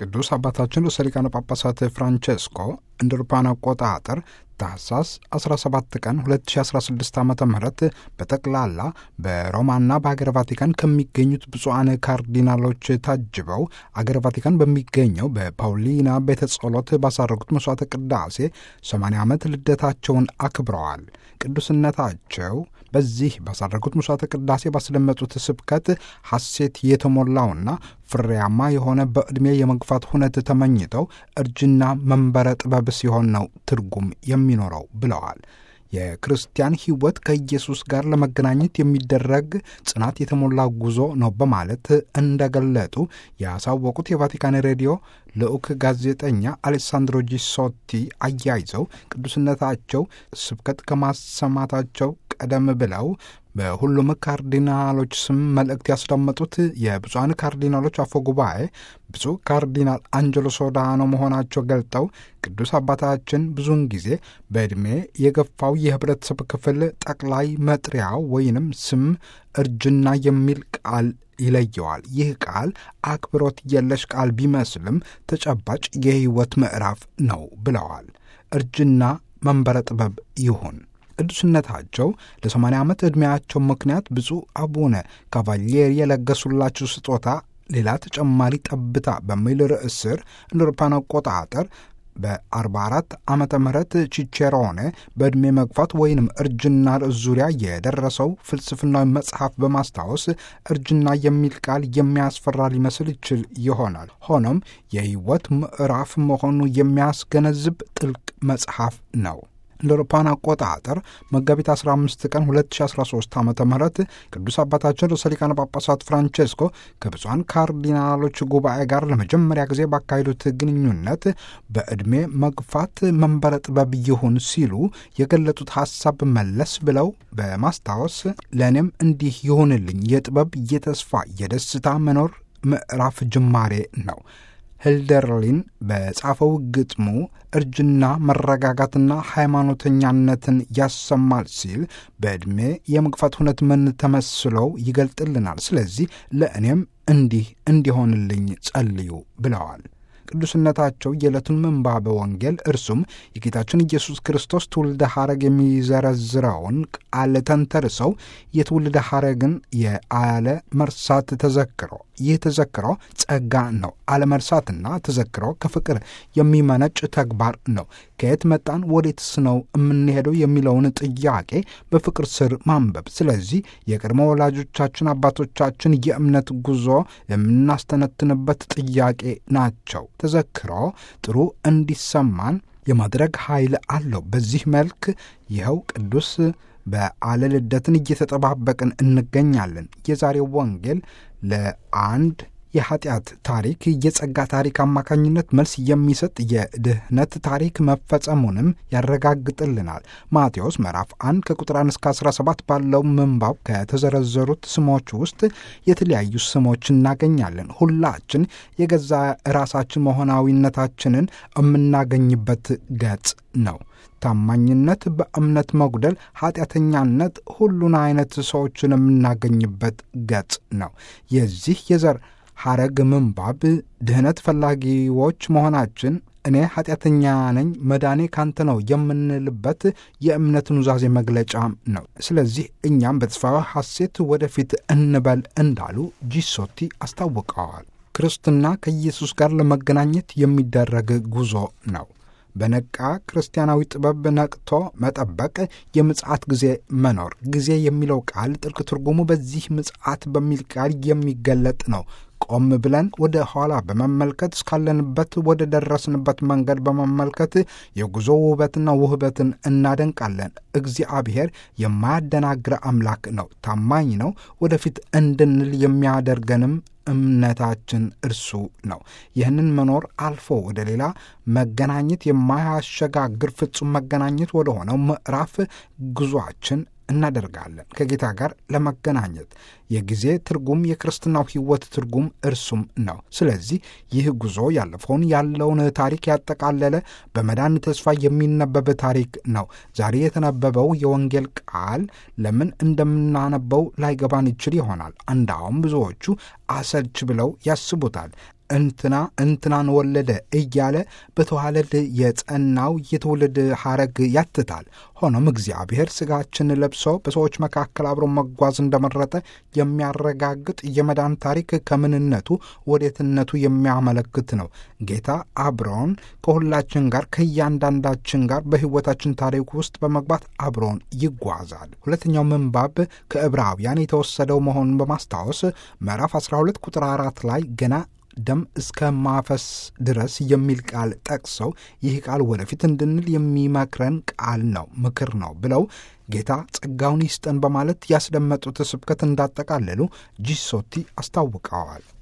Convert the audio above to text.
ቅዱስ አባታችን ርዕሰ ሊቃነ ጳጳሳት ፍራንቼስኮ እንደ አውሮፓውያን አቆጣጠር ታህሳስ 17 ቀን 2016 ዓ ም በጠቅላላ በሮማና በሀገር ቫቲካን ከሚገኙት ብፁዓን ካርዲናሎች ታጅበው አገር ቫቲካን በሚገኘው በፓውሊና ቤተ ጸሎት ባሳረጉት መስዋዕተ ቅዳሴ 80 ዓመት ልደታቸውን አክብረዋል። ቅዱስነታቸው በዚህ ባሳረጉት መስዋዕተ ቅዳሴ ባስደመጡት ስብከት ሐሴት የተሞላውና ፍሬያማ የሆነ በዕድሜ የመግፋት ሁነት ተመኝተው እርጅና መንበረ ጥበብ ሲሆን ነው ትርጉም የሚኖረው ብለዋል። የክርስቲያን ሕይወት ከኢየሱስ ጋር ለመገናኘት የሚደረግ ጽናት የተሞላ ጉዞ ነው በማለት እንደገለጡ ያሳወቁት የቫቲካን ሬዲዮ ልዑክ ጋዜጠኛ አሌሳንድሮ ጂሶቲ አያይዘው ቅዱስነታቸው ስብከት ከማሰማታቸው ቀደም ብለው በሁሉም ካርዲናሎች ስም መልእክት ያስዳመጡት የብፁዓን ካርዲናሎች አፈ ጉባኤ ብፁዕ ካርዲናል አንጀሎ ሶዳኖ መሆናቸው ገልጠው ቅዱስ አባታችን ብዙውን ጊዜ በዕድሜ የገፋው የህብረተሰብ ክፍል ጠቅላይ መጥሪያው ወይንም ስም እርጅና የሚል ቃል ይለየዋል። ይህ ቃል አክብሮት የለሽ ቃል ቢመስልም ተጨባጭ የህይወት ምዕራፍ ነው ብለዋል። እርጅና መንበረ ጥበብ ይሁን። ቅዱስነታቸው ለ80 ዓመት ዕድሜያቸው ምክንያት ብፁዕ አቡነ ካቫሊየሪ የለገሱላቸው ስጦታ ሌላ ተጨማሪ ጠብታ በሚል ርዕስ ስር እንደ አውሮፓውያን አቆጣጠር በ44 ዓመተ ምህረት ቺቼሮኔ በዕድሜ መግፋት ወይንም እርጅና ርዕስ ዙሪያ የደረሰው ፍልስፍናዊ መጽሐፍ በማስታወስ እርጅና የሚል ቃል የሚያስፈራ ሊመስል ይችል ይሆናል። ሆኖም የህይወት ምዕራፍ መሆኑ የሚያስገነዝብ ጥልቅ መጽሐፍ ነው። እንደ አውሮፓውያን አቆጣጠር መጋቢት 15 ቀን 2013 ዓ ም ቅዱስ አባታችን ርዕሰ ሊቃነ ጳጳሳት ፍራንቼስኮ ከብፁዓን ካርዲናሎች ጉባኤ ጋር ለመጀመሪያ ጊዜ ባካሄዱት ግንኙነት በዕድሜ መግፋት መንበረ ጥበብ ይሁን ሲሉ የገለጡት ሐሳብ መለስ ብለው በማስታወስ ለእኔም እንዲህ ይሁንልኝ የጥበብ የተስፋ የደስታ መኖር ምዕራፍ ጅማሬ ነው። ህልደርሊን በጻፈው ግጥሙ እርጅና መረጋጋትና ሃይማኖተኛነትን ያሰማል ሲል በዕድሜ የመግፋት ሁነት ምን ተመስለው ይገልጥልናል። ስለዚህ ለእኔም እንዲህ እንዲሆንልኝ ጸልዩ ብለዋል። ቅዱስነታቸው የዕለቱን ምንባበ ወንጌል እርሱም የጌታችን ኢየሱስ ክርስቶስ ትውልደ ሐረግ የሚዘረዝረውን ቃል ተንተርሰው የትውልደ ሐረግን የአለ መርሳት ተዘክሮ ይህ ተዘክሮ ጸጋ ነው። አለመርሳትና ተዘክሮ ከፍቅር የሚመነጭ ተግባር ነው። ከየት መጣን ወዴትስ ነው የምንሄደው የሚለውን ጥያቄ በፍቅር ስር ማንበብ። ስለዚህ የቅድመ ወላጆቻችን አባቶቻችን የእምነት ጉዞ የምናስተነትንበት ጥያቄ ናቸው። ተዘክሮ ጥሩ እንዲሰማን የማድረግ ኃይል አለው። በዚህ መልክ ይኸው ቅዱስ በዓለ ልደትን እየተጠባበቅን እንገኛለን። የዛሬው ወንጌል ለአንድ የኃጢአት ታሪክ የጸጋ ታሪክ አማካኝነት መልስ የሚሰጥ የድህነት ታሪክ መፈጸሙንም ያረጋግጥልናል። ማቴዎስ ምዕራፍ 1 ከቁጥር 1 እስከ 17 ባለው ምንባብ ከተዘረዘሩት ስሞች ውስጥ የተለያዩ ስሞች እናገኛለን። ሁላችን የገዛ ራሳችን መሆናዊነታችንን የምናገኝበት ገጽ ነው። ታማኝነት፣ በእምነት መጉደል፣ ኃጢአተኛነት፣ ሁሉን አይነት ሰዎችን የምናገኝበት ገጽ ነው። የዚህ የዘር ሐረግ ምንባብ ድህነት ፈላጊዎች መሆናችን እኔ ኃጢአተኛ ነኝ መዳኔ ካንተ ነው የምንልበት የእምነት ኑዛዜ መግለጫ ነው። ስለዚህ እኛም በተስፋ ሐሴት ወደፊት እንበል እንዳሉ ጂሶቲ አስታውቀዋል። ክርስትና ከኢየሱስ ጋር ለመገናኘት የሚደረግ ጉዞ ነው። በነቃ ክርስቲያናዊ ጥበብ ነቅቶ መጠበቅ፣ የምጽአት ጊዜ መኖር። ጊዜ የሚለው ቃል ጥልቅ ትርጉሙ በዚህ ምጽአት በሚል ቃል የሚገለጥ ነው። ቆም ብለን ወደ ኋላ በመመልከት እስካለንበት ወደ ደረስንበት መንገድ በመመልከት የጉዞ ውበትና ውህበትን እናደንቃለን። እግዚአብሔር የማያደናግረ አምላክ ነው፣ ታማኝ ነው። ወደፊት እንድንል የሚያደርገንም እምነታችን እርሱ ነው። ይህንን መኖር አልፎ ወደ ሌላ መገናኘት የማያሸጋግር ፍጹም መገናኘት ወደ ሆነው ምዕራፍ ጉዟችን እናደርጋለን ከጌታ ጋር ለመገናኘት የጊዜ ትርጉም የክርስትናው ሕይወት ትርጉም እርሱም ነው። ስለዚህ ይህ ጉዞ ያለፈውን ያለውን ታሪክ ያጠቃለለ በመዳን ተስፋ የሚነበብ ታሪክ ነው። ዛሬ የተነበበው የወንጌል ቃል ለምን እንደምናነበው ላይገባን ይችል ይሆናል። እንዳውም ብዙዎቹ አሰልች ብለው ያስቡታል። እንትና እንትናን ወለደ እያለ በተዋለድ የጸናው የትውልድ ሐረግ ያትታል። ሆኖም እግዚአብሔር ሥጋችን ለብሶ በሰዎች መካከል አብሮ መጓዝ እንደመረጠ የሚያረጋግጥ የመዳን ታሪክ ከምንነቱ ወዴትነቱ የሚያመለክት ነው። ጌታ አብሮን ከሁላችን ጋር ከእያንዳንዳችን ጋር በሕይወታችን ታሪክ ውስጥ በመግባት አብሮን ይጓዛል። ሁለተኛው ምንባብ ከዕብራውያን የተወሰደው መሆኑን በማስታወስ ምዕራፍ 12 ቁጥር አራት ላይ ገና ደም እስከ ማፈስ ድረስ የሚል ቃል ጠቅሰው ይህ ቃል ወደፊት እንድንል የሚመክረን ቃል ነው፣ ምክር ነው ብለው ጌታ ጸጋውን ይስጠን በማለት ያስደመጡት ስብከት እንዳጠቃለሉ ጂሶቲ አስታውቀዋል።